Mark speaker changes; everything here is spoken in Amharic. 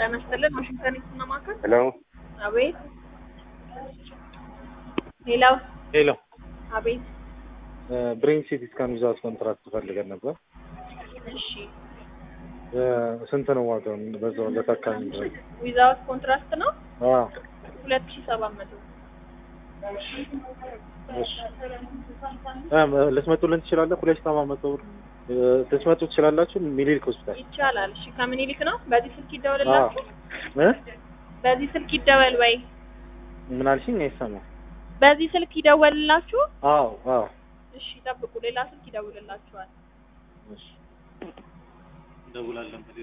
Speaker 1: ጤና ይስጥልን ዋሽንግተን ዲሲ ማዕከል።
Speaker 2: ሄሎ
Speaker 1: አቤት። ሌላው
Speaker 2: ሄሎ
Speaker 1: አቤት።
Speaker 2: ብሬን ሲቲ ስካን ዊዛውት ኮንትራክት ፈልገን ነበር።
Speaker 1: እሺ
Speaker 2: እ ስንት ነው ዋጋው? በዛው ለታካሚ ድረስ
Speaker 1: ዊዛውት ኮንትራክት ነው
Speaker 2: አዎ
Speaker 1: ሁለት ሺህ ሰባት መቶ
Speaker 2: እሺ እ ልትመጡልን ትችላለህ? ሁለት ሺህ ሰባት መቶ ብር እ ልትመጡ ትችላላችሁ? ሚኒሊክ ሆስፒታል
Speaker 1: ይቻላል። እሺ ከምኒልክ ነው። በዚህ ስልክ ይደወልላችሁ።
Speaker 2: እ
Speaker 1: በዚህ ስልክ ይደወል ወይ
Speaker 2: ምን አልሽኝ? አይሰማም።
Speaker 1: በዚህ ስልክ ይደወልላችሁ።
Speaker 2: አዎ አዎ
Speaker 1: እሺ ጠብቁ፣ ሌላ ስልክ ይደውልላችኋል።
Speaker 2: እሺ እንደውላለን